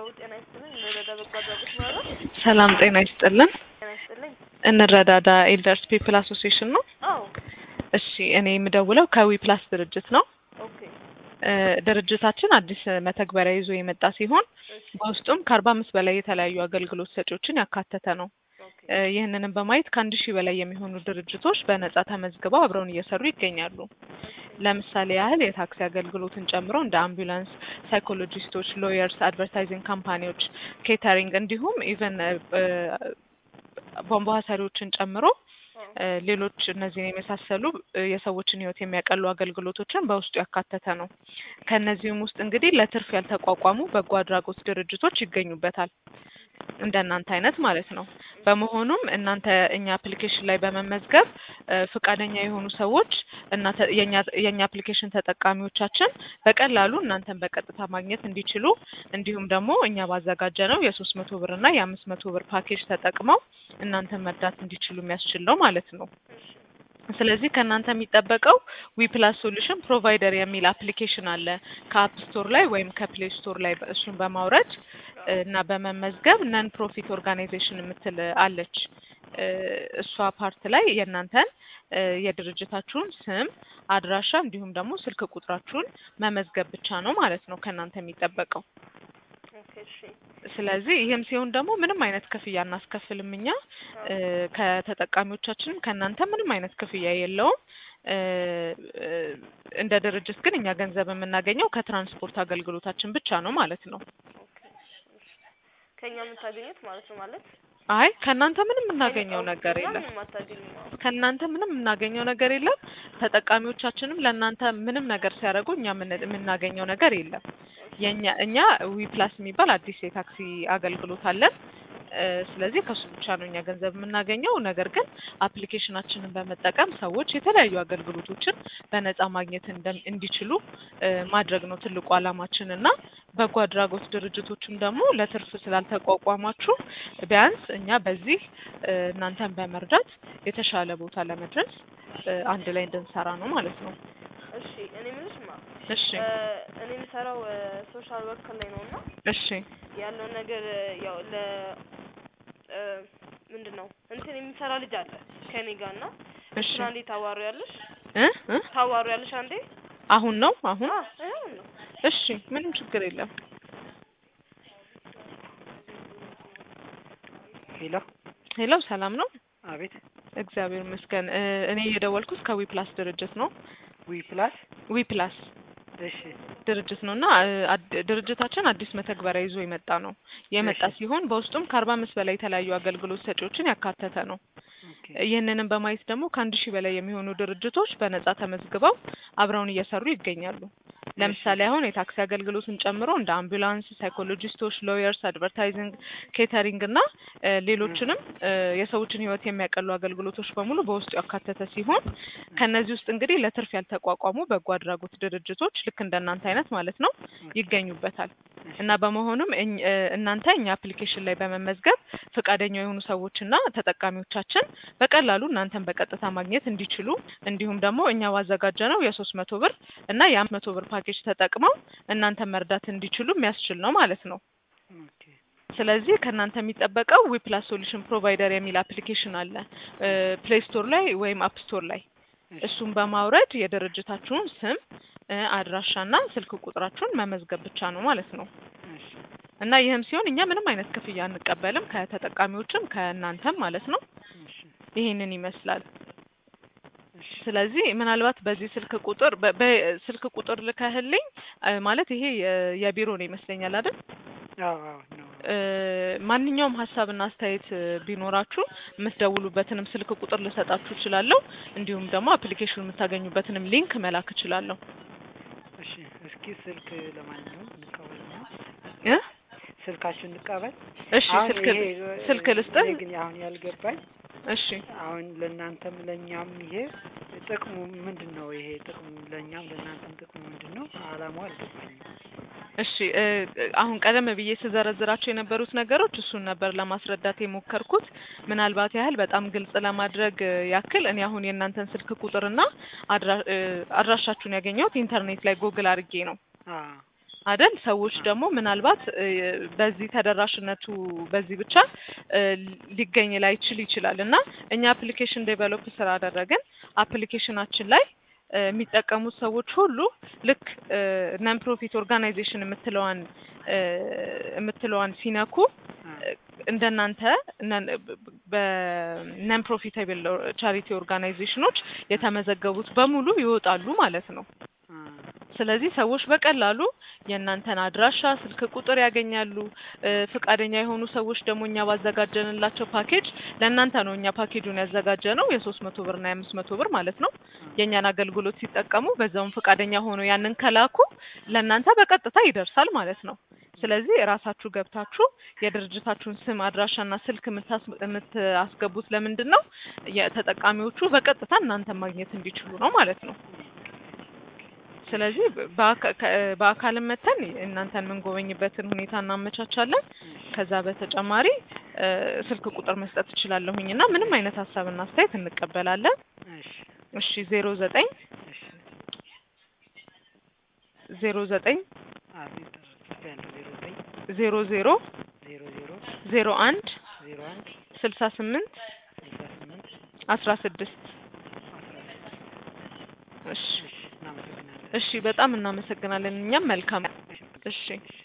ጤና ይስጥልኝ። እንረዳ በጎ አድራጎት ማለት ሰላም ጤና ይስጥልን። ጤና ይስጥልኝ። እንረዳዳ ኤልደርስ ፒፕል አሶሲዬሽን ነው። አዎ እሺ እኔ የምደውለው ከዊ ፕላስ ድርጅት ነው። ኦኬ እ ድርጅታችን አዲስ መተግበሪያ ይዞ የመጣ ሲሆን እሺ በውስጡም ከአርባ አምስት በላይ የተለያዩ አገልግሎት ሰጪዎችን ያካተተ ነው። ኦኬ እ ይህንንም በማየት ከአንድ ሺህ በላይ የሚሆኑ ድርጅቶች በነጻ ተመዝግበው አብረውን እየሰሩ ይገኛሉ። ለምሳሌ ያህል የታክሲ አገልግሎትን ጨምሮ እንደ አምቡላንስ፣ ሳይኮሎጂስቶች፣ ሎየርስ፣ አድቨርታይዚንግ ካምፓኒዎች፣ ኬተሪንግ እንዲሁም ኢቨን ቧንቧ ሰሪዎችን ጨምሮ እ ሌሎች እነዚህን የመሳሰሉ እ የሰዎችን ሕይወት የሚያቀሉ አገልግሎቶችን በውስጡ ያካተተ ነው። ከእነዚህም ውስጥ እንግዲህ ለትርፍ ያልተቋቋሙ በጎ አድራጎት ድርጅቶች ይገኙበታል። እንደ እናንተ አይነት ማለት ነው። በመሆኑም እናንተ እኛ አፕሊኬሽን ላይ በመመዝገብ እ ፈቃደኛ የሆኑ ሰዎች እና ተ- የኛ የኛ አፕሊኬሽን ተጠቃሚዎቻችን በቀላሉ እናንተን በቀጥታ ማግኘት እንዲችሉ እንዲሁም ደግሞ እኛ ባዘጋጀ ነው የሶስት መቶ ብር እና የአምስት መቶ ብር ፓኬጅ ተጠቅመው እናንተን መርዳት እንዲችሉ የሚያስችል ነው ማለት ነው። ስለዚህ ከእናንተ የሚጠበቀው ዊ ፕላስ ሶሉሽን ፕሮቫይደር የሚል አፕሊኬሽን አለ ከአፕ ስቶር ላይ ወይም ከፕሌይ ስቶር ላይ እሱን በማውረድ እ እና በመመዝገብ ነን ፕሮፊት ኦርጋናይዜሽን የምትል አለች። እ እሷ ፓርት ላይ የእናንተን እ የድርጅታችሁን ስም፣ አድራሻ እንዲሁም ደግሞ ስልክ ቁጥራችሁን መመዝገብ ብቻ ነው ማለት ነው ከእናንተ የሚጠበቀው። ኦኬ እሺ ስለዚህ ይህም ሲሆን ደግሞ ምንም አይነት ክፍያ እናስከፍልም እኛ እ ከተጠቃሚዎቻችንም ከእናንተ ምንም አይነት ክፍያ የለውም። እ እ እንደ ድርጅት ግን እኛ ገንዘብ የምናገኘው ከትራንስፖርት አገልግሎታችን ብቻ ነው ማለት ነው። ኦኬ እሺ ከኛ የምታገኙት ማለት ነው ማለት አይ ከእናንተ ምንም የምናገኘው ነገር ከእኛ የለም። ምንም አታገኙም። አዎ ከእናንተ ምንም የምናገኘው ነገር የለም። ተጠቃሚዎቻችንም ለእናንተ ምንም ነገር ሲያደርጉ እኛ የምን- የምናገኘው ነገር የለም። የኛ እኛ ዊ ፕላስ የሚባል አዲስ የታክሲ አገልግሎት አለን። እ ስለዚህ ከሱ ብቻ ነው እኛ ገንዘብ የምናገኘው። ነገር ግን አፕሊኬሽናችንን በመጠቀም ሰዎች የተለያዩ አገልግሎቶችን በነጻ ማግኘት እንደም- እንዲችሉ እ ማድረግ ነው ትልቁ ዓላማችን እና በጎ አድራጎት ድርጅቶችም ደግሞ ለትርፍ ስላልተቋቋማችሁ ቢያንስ እኛ በዚህ እ እናንተን በመርዳት የተሻለ ቦታ ለመድረስ እ አንድ ላይ እንድንሰራ ነው ማለት ነው። እሺ እኔ የምልሽ ማ እሺ እ እኔ የምሰራው ሶሻል ወርክ ላይ ነው እና እሺ ያለውን ነገር እ ያው ለ እ ምንድን ነው እንትን የሚሰራ ልጅ አለ ከኔ ጋር እና እሺ እሱን አንዴ ታዋሩ ያለሽ እ እ ታዋሩ ያለሽ አንዴ አሁን ነው አሁን አ አሁን ነው እሺ ምንም ችግር የለም። ሄሎ ሄሎ ሰላም ነው? አቤት እግዚአብሔር ይመስገን። እ እኔ የደወልኩት ከዊ ፕላስ ድርጅት ነው። ዊ ፕላስ ዊ ፕላስ እሺ ድርጅት ነው እና እ አድ- ድርጅታችን አዲስ መተግበሪያ ይዞ የመጣ ነው የመጣ እሺ። ሲሆን በውስጡም ከአርባ አምስት በላይ የተለያዩ አገልግሎት ሰጪዎችን ያካተተ ነው። ኦኬ ይህንንም በማየት ደግሞ ከአንድ ሺህ በላይ የሚሆኑ ድርጅቶች በነጻ ተመዝግበው አብረውን እየሰሩ ይገኛሉ። ለምሳሌ አሁን የታክሲ አገልግሎትን ጨምሮ እንደ አምቡላንስ፣ ሳይኮሎጂስቶች፣ ሎየርስ፣ አድቨርታይዚንግ፣ ኬተሪንግ እና እ ሌሎችንም እ የሰዎችን ሕይወት የሚያቀሉ አገልግሎቶች በሙሉ በውስጡ ያካተተ ሲሆን ከነዚህ ውስጥ እንግዲህ ለትርፍ ያልተቋቋሙ በጎ አድራጎት ድርጅቶች ልክ እንደናንተ አይነት ማለት ነው ይገኙበታል እና በመሆኑም እኝ- እ እናንተ እኛ አፕሊኬሽን ላይ በመመዝገብ ፈቃደኛ የሆኑ ሰዎችና ተጠቃሚዎቻችን በቀላሉ እናንተን በቀጥታ ማግኘት እንዲችሉ እንዲሁም ደግሞ እኛ ባዘጋጀ ነው የሶስት መቶ ብር እና የአምስት መቶ ብር ፓኬጅ ተጠቅመው እናንተን መርዳት እንዲችሉ የሚያስችል ነው ማለት ነው። ኦኬ ስለዚህ ከእናንተ የሚጠበቀው ዊ ፕላስ ሶሉሽን ፕሮቫይደር የሚል አፕሊኬሽን አለ ፕሌይ ስቶር ላይ ወይም አፕ ስቶር ላይ እሱን በማውረድ የድርጅታችሁን ስም እ አድራሻና ስልክ ቁጥራችሁን መመዝገብ ብቻ ነው ማለት ነው። እሺ እና ይህም ሲሆን እኛ ምንም አይነት ክፍያ አንቀበልም ከተጠቃሚዎችም ከእናንተም ማለት ነው። እሺ ይሄንን ይመስላል። እሺ ስለዚህ ምናልባት በዚህ ስልክ ቁጥር በ- በስልክ ቁጥር ልከህልኝ እ ማለት ይሄ የ- የቢሮ ነው ይመስለኛል አይደል? አዎ አዎ ነው እ ማንኛውም ሀሳብና አስተያየት እ ቢኖራችሁ የምትደውሉበትንም ስልክ ቁጥር ልሰጣችሁ እችላለሁ። እንዲሁም ደግሞ አፕሊኬሽኑ የምታገኙበትንም ሊንክ መላክ እችላለሁ። እሺ እስኪ ስልክ ለማንኛውም እንቀበል ነው እ ስልካችሁን እንቀበል እሺ አሁን ስልክ ይሄ ስልክ ልስጥህ? እኔ ግን አሁን ያልገባኝ እሺ አሁን ለእናንተም ለእኛም ይሄ ጥቅሙ ምንድን ነው? ይሄ ጥቅሙ ለእኛም ለእናንተም ጥቅሙ ምንድን ነው? አላማው አልገባኝም። እሺ እ አሁን ቀደም ብዬ ስዘረዝራቸው የነበሩት ነገሮች እሱን ነበር ለማስረዳት የሞከርኩት። ምናልባት ያህል በጣም ግልጽ ለማድረግ እ ያክል እኔ አሁን የእናንተን ስልክ ቁጥርና አድራ እ አድራሻችሁን ያገኘሁት ኢንተርኔት ላይ ጉግል አድርጌ ነው። አ አደል ሰዎች ደግሞ ምናልባት እ በዚህ ተደራሽነቱ በዚህ ብቻ እ ሊገኝ ላይችል ይችላል እና እኛ አፕሊኬሽን ዴቨሎፕ ስላደረግን አፕሊኬሽናችን ላይ እ የሚጠቀሙት ሰዎች ሁሉ ልክ ነን ፕሮፊት ኦርጋናይዜሽን የምትለዋን እ የምትለዋን ሲነኩ አ፣ እንደናንተ በነን ፕሮፊታብል ቻሪቲ ኦርጋናይዜሽኖች የተመዘገቡት በሙሉ ይወጣሉ ማለት ነው። አ፣ ስለዚህ ሰዎች በቀላሉ የእናንተን አድራሻ፣ ስልክ ቁጥር ያገኛሉ። እ ፈቃደኛ የሆኑ ሰዎች ደግሞ እኛ ባዘጋጀንላቸው ፓኬጅ ለእናንተ ነው እኛ ፓኬጁን ያዘጋጀ ነው የሶስት መቶ ብር እና የአምስት መቶ ብር ማለት ነው። የእኛን አገልግሎት ሲጠቀሙ በዛውም ፈቃደኛ ሆነው ያንን ከላኩ ለእናንተ በቀጥታ ይደርሳል ማለት ነው። ስለዚህ ራሳችሁ ገብታችሁ የድርጅታችሁን ስም አድራሻና ስልክ የምታስ- የምታስገቡት ለምንድን ነው? የተጠቃሚዎቹ በቀጥታ እናንተን ማግኘት እንዲችሉ ነው ማለት ነው። ስለዚህ በአካ- ከ- በአካልም መተን እናንተን የምንጎበኝበትን ሁኔታ እናመቻቻለን። ከዛ በተጨማሪ እ ስልክ ቁጥር መስጠት እችላለሁኝ እና ምንም አይነት ሀሳብና አስተያየት እንቀበላለን። እሺ እሺ ዜሮ ዘጠኝ እሺ ዜሮ ዘጠኝ አቤት ጽፌያለሁ ዜሮ ዘጠኝ ዜሮ ዜሮ ዜሮ ዜሮ ዜሮ አንድ ዜሮ አንድ ስልሳ ስምንት ስልሳ ስምንት አስራ ስድስት አስራ ስድስት እሺ እሺ እናመሰግናለን እሺ በጣም እናመሰግናለን። እኛም መልካም እሺ እሺ